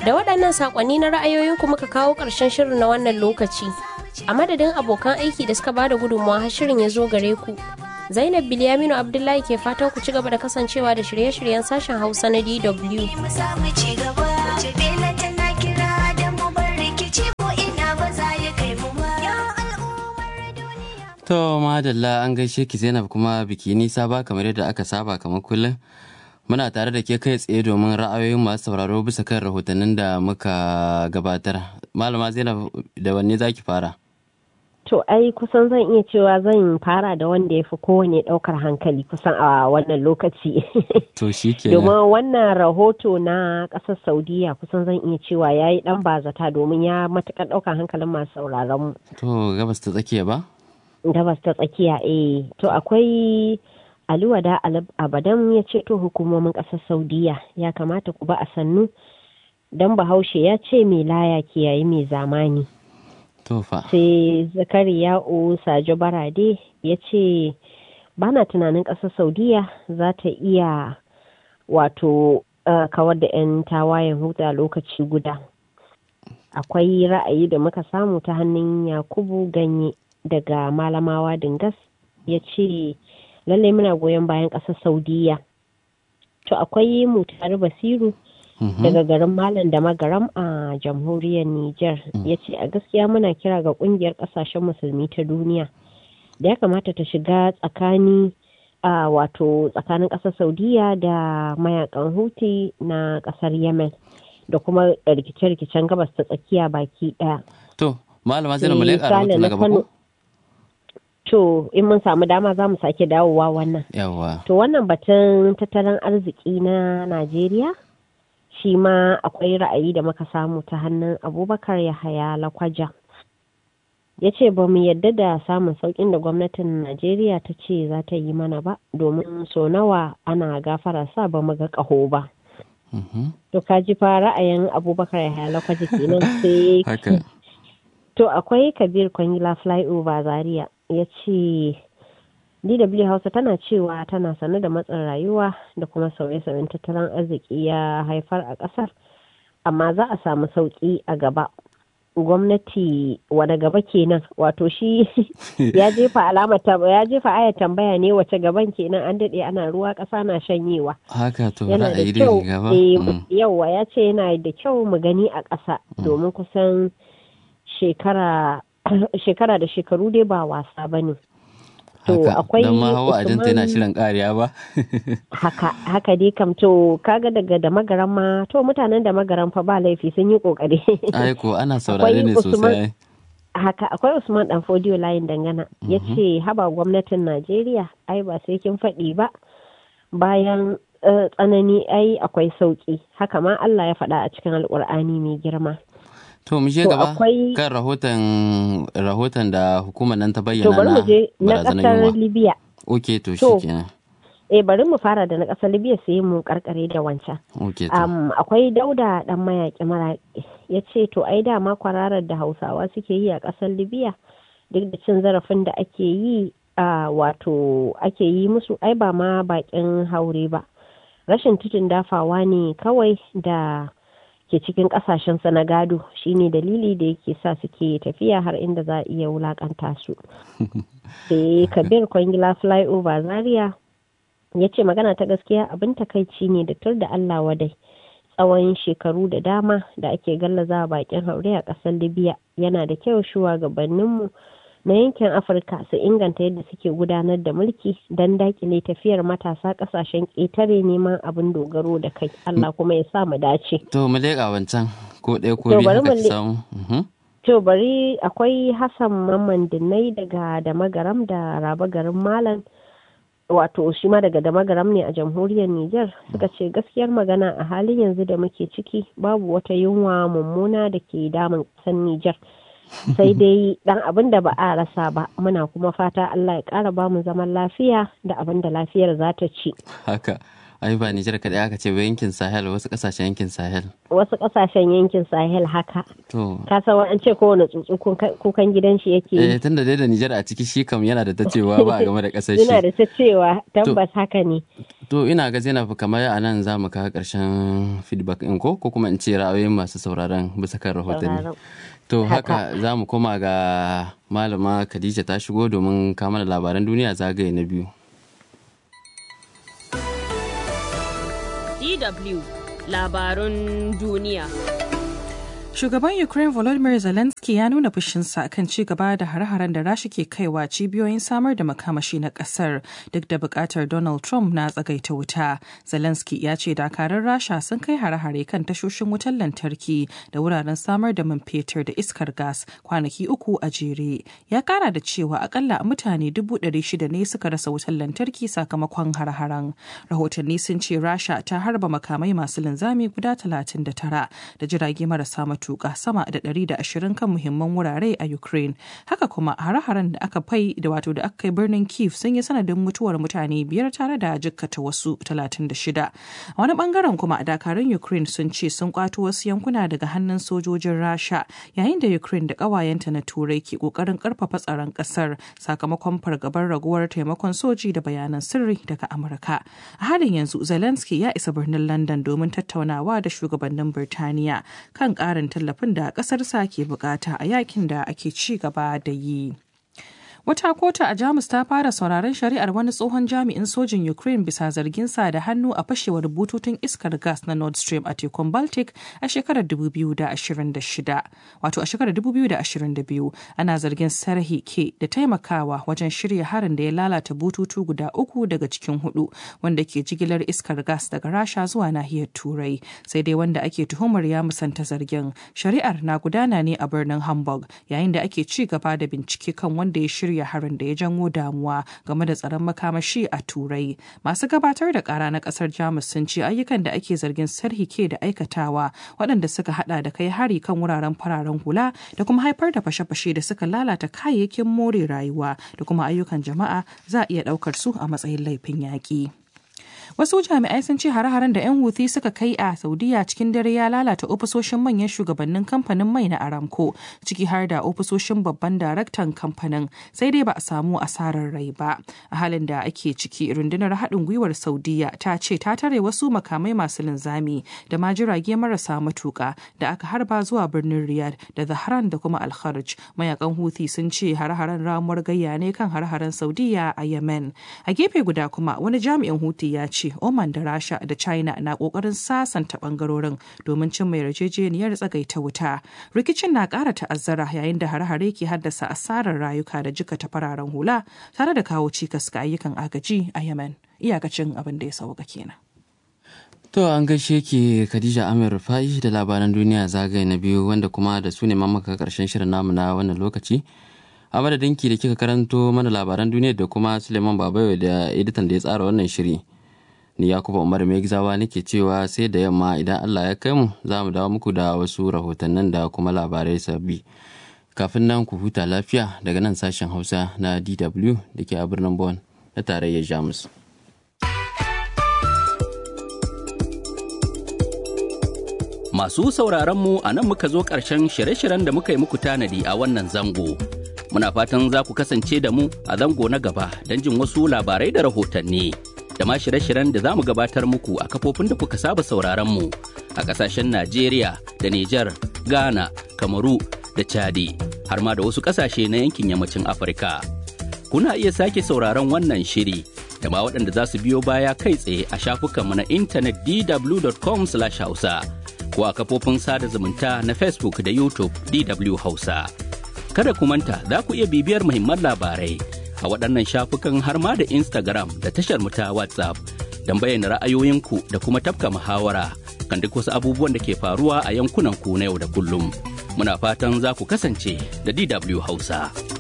Da waɗannan saƙonni na ra'ayoyinku muka kawo ƙarshen shirin na wannan lokaci. A madadin abokan aiki da suka bada gudunmawa har shirin ya zo gare ku. Zainab Bilyaminu Abdullahi ke fatan ku ci gaba da kasancewa da shirye-shiryen sashen Hausa na DW. To madalla an gaishe ki Zainab kuma biki nisa ba kamar yadda aka saba kamar kullum. Muna tare da ke kai tsaye domin ra'ayoyin masu sauraro bisa kan rahotannin da muka gabatar. Malama Zainab da wanne zaki fara? To ai kusan zan iya cewa zan fara da wanda ya fi kowane ɗaukar hankali kusan a wannan lokaci. To shi ke Domin wannan rahoto na ƙasar Saudiya kusan zan iya cewa ya yi ɗan bazata domin ya matuƙar ɗaukar hankalin masu sauraron mu. To gabas ta tsakiya ba? Gabas ta tsakiya eh. To akwai Aliwada Abadan ya ce to hukumomin ƙasar Saudiya ya kamata ku ba a sannu don Bahaushe ya ce mai laya kiyayi mai zamani. Tofa. sai zakariya'u sajo barade ya ce ba na tunanin ƙasar saudiya za ta iya wato uh, kawar da 'yan tawayen huta lokaci guda akwai ra'ayi da muka samu ta hannun yakubu ganye daga malamawa dingas ya ce lallai muna goyon bayan ƙasar saudiya to akwai mutare basiru daga garin Malam da Magaram a jamhuriyar Nijar ya ce a gaskiya muna kira ga kungiyar kasashen musulmi ta duniya da ya kamata ta shiga tsakani a wato tsakanin ƙasar Saudiya da mayakan Houthi na ƙasar Yemen da kuma rikice-rikicen gabas ta tsakiya baki ɗaya. To, malama Zainab mu leƙa rahoto na gaba ko? To, in mun samu dama za mu sake dawowa wannan. Yawwa. To, wannan batun tattalin arziki na Najeriya shi ma akwai ra'ayi da muka samu ta hannun abubakar yahaya lakwaja ya ce ba mu yadda da samun sauƙin da gwamnatin najeriya ta ce za ta yi mana ba domin so nawa ana gafara sa ba mu ga ƙaho ba to ka ji fa ra'ayin abubakar yahaya lakwaja kenan sai to akwai kabir kwangila flyover zaria ya ce DW Hausa tana cewa tana sane da matsin rayuwa da kuma sauye-sauyen tattalin arziki ya haifar a ƙasar, amma za a samu sauƙi a gaba. Gwamnati wada gaba kenan wato shi ya jefa alamar ya jefa ayar tambaya ne wace gaban kenan an daɗe ana ruwa ƙasa na shanyewa. Haka to yana da ra'ayi kyau dai gaba. yauwa ya ce yana da kyau mu gani a ƙasa domin kusan shekara shekara da shekaru dai ba wasa ba ne. To Haka, akwai don ma hawa ajinta yana Usman- shirin ƙariya ba. haka haka dai kam to kaga daga da magaran ma to mutanen da magaran fa ba laifi sun yi kokari Ai ko ana saurare ne Usman- sosai. haka akwai usman dan fodiyo layin dangana ya ce haba gwamnatin najeriya ai ba sai kin faɗi ba bayan eh, tsanani ai akwai sauki haka ma allah ya faɗa a cikin alkur'ani mai girma To mu je To, gaba akwai- kan rahoton rahoton da hukumar nan ta to bayyana bari mu je na barazanar ƙasar yunwa. libya Ok to To, shikenan. eh bari mu fara da na ƙasar libya sai mu karkare da wancan Ok to. Um, akwai dauda dan mayaƙi mara ya ce to ai dama kwararar da hausawa suke yi a ƙasar libya duk da cin zarafin da ake yi a wato ake yi musu ai ba ma baƙin haure ba rashin tutun dafawa ne kawai da ke cikin ƙasashen na gado shine dalili da yake sa suke tafiya har inda za a iya wulakanta su sai kabir kwangila flyover zaria ya ce magana ta gaskiya abin takaici ne da tur da Allah wadai tsawon shekaru da dama da ake gallaza bakin haure a ƙasar libya yana da kyau shugabanninmu na yankin afirka su inganta yadda suke gudanar da mulki don dakile tafiyar matasa ƙasashen ƙetare neman abin dogaro da kai allah kuma ya sa mu dace To mu leƙa wancan ko ɗaya ko To, biyu bari haka mu ki le- samu. Mhm. To bari akwai Hassan Mamman Dinnai daga Damagaram da Raba garin Malam wato shi ma daga Damagaram ne a jamhuriyar Nijar suka ce gaskiyar magana a halin yanzu da muke ciki babu wata yunwa mummuna da ke damun ƙasar Nijar. Sai dai dan abin da ba a rasa ba muna kuma fata Allah ya ƙara ba mu zaman lafiya da abin da lafiyar za ta ci. Haka. Ai ba Nijar kaɗai aka ce ba yankin Sahel wasu ƙasashen yankin Sahel. Wasu ƙasashen yankin Sahel haka. To. Ka san an ce kowane tsuntsu kuka- kukan gidan shi yake yi. Eh tunda dai da Nijar a ciki shi kam yana da ta cewa ba a game da ƙasar Yana shi. da ta cewa tabbas haka ne. To ina ga Zainab kamar a nan za mu kawo ƙarshen feedback in ko ko kuma in ce ra'ayoyin masu sauraron bisa kan rahotanni. To haka za mu koma ga malama Khadija ta shigo domin kama da labaran duniya zagaye na biyu. DW labarun duniya. Shugaban Ukraine Volodymyr Zelensky ya nuna fushinsa kan ci gaba da hare-haren da Rasha ke kaiwa cibiyoyin samar da makamashi na kasar duk da bukatar Donald Trump na tsagaita wuta. Zelensky ya ce dakarun Rasha sun kai hare-hare kan tashoshin wutar lantarki da wuraren samar da man fetur da iskar gas kwanaki uku a jere. Ya kara da cewa akalla mutane dubu ɗari shida ne suka rasa wutar lantarki sakamakon hare-haren. Rahotanni sun ce Rasha ta harba makamai masu linzami guda talatin da tara da jirage marasa matuƙa sama da 120 kan muhimman wurare a Ukraine. Haka kuma hare-haren da aka fai da wato da aka kai birnin Kiev sun yi sanadin mutuwar mutane biyar tare da jikkata wasu 36. A wani bangaren kuma dakarun Ukraine sun ce sun kwato wasu yankuna daga hannun sojojin Rasha yayin da Ukraine da ƙawayenta na Turai ke ƙoƙarin ƙarfafa tsaron ƙasar sakamakon fargabar raguwar taimakon soji da bayanan sirri daga Amurka. A halin yanzu Zelensky ya isa birnin London domin tattaunawa da shugabannin Birtaniya kan ƙarin tallafin da ƙasarsa ke bukata a yakin da ake ci gaba da yi. Wata kota a Jamus ta fara sauraron shari'ar wani tsohon jami'in sojin Ukraine bisa zarginsa da hannu a fashewar bututun iskar gas na Nord Stream a tekun Baltic a shekarar 2026. Wato a shekarar 2022 ana zargin Sarhi ke da taimakawa wajen shirya harin da ya lalata bututu guda uku daga cikin hudu wanda ke jigilar iskar gas daga Rasha zuwa nahiyar Turai. Sai dai wanda ake tuhumar ya musanta zargin. Shari'ar na gudana ne a birnin Hamburg yayin da ake ci gaba da bincike kan wanda ya shirya shirya harin da ya janwo damuwa game da tsaron makamashi a turai masu gabatar da kara na kasar jamus sun ce ayyukan da ake zargin sarhi ke da aikatawa waɗanda suka hada da kai hari kan wuraren fararen hula da kuma haifar da fashe-fashe da suka lalata kayayyakin more rayuwa da kuma ayyukan jama'a za a iya ɗaukar su a matsayin laifin yaƙi. Wasu jami'ai sun ce hare-haren da 'yan Houthi suka kai a Saudiya cikin dare ya lalata ofisoshin manyan shugabannin kamfanin mai na Aramco, ciki har da ofisoshin babban daraktan kamfanin, sai dai ba a samu asarar rai ba. A halin da ake ciki, rundunar haɗin gwiwar Saudiya ta ce ta tare wasu makamai masu linzami da ma jirage marasa matuƙa da aka harba zuwa birnin Riyadh da Zahran da kuma al Mayakan Houthi sun ce hare-haren ramuwar gayya ne kan hare-haren Saudiya a Yemen. A gefe guda kuma wani jami'in Houthi ya ce Oman da Rasha da China na kokarin sasanta bangarorin domin cin mai yarjejeniyar tsagaita wuta. Rikicin na ƙara ta'azzara yayin da hare-hare ke haddasa asarar rayuka da jikata fararen hula tare da kawo cikas ga ayyukan agaji a Yemen. Iyakacin abin da ya sauka kenan. To an gaishe ki Khadija Amir Rufai da labaran duniya zagaye na biyu wanda kuma da su ne mamaka karshen shirin namu na wannan lokaci. A madadinki da kika karanto mana labaran duniya da kuma Suleiman Babayo da editan da ya tsara wannan shiri. ni yakuba umar mai gizawa nake cewa sai da yamma idan allah ya kai mu za mu dawo muku da wasu rahotannin da kuma labarai sabbi kafin nan ku huta lafiya daga nan sashen hausa na dw da ke a birnin bon na tarayyar jamus masu sauraron mu a nan muka zo ƙarshen shirye-shiryen da muka yi muku tanadi a wannan zango muna fatan za ku kasance da mu a zango na gaba don jin wasu labarai da rahotanni. da ma shirye-shiryen da za mu gabatar muku a kafofin da kuka saba sauraron mu a ƙasashen Najeriya da Nijar, Ghana, Kamaru da Chadi har ma da wasu ƙasashe na yankin yammacin Afirka. Kuna iya sake sauraron wannan shiri da ma waɗanda za su biyo baya kai tsaye a shafukanmu na intanet dw.com/hausa ko a kafofin sada zumunta na Facebook da YouTube DW Hausa. Kada ku manta za ku iya bibiyar muhimman labarai a waɗannan shafukan har ma da Instagram da tashar mu ta WhatsApp don bayyana ra'ayoyinku da kuma tafka muhawara kan duk wasu abubuwan da ke faruwa a yankunan ku na yau da kullum. Muna fatan za ku kasance da DW Hausa.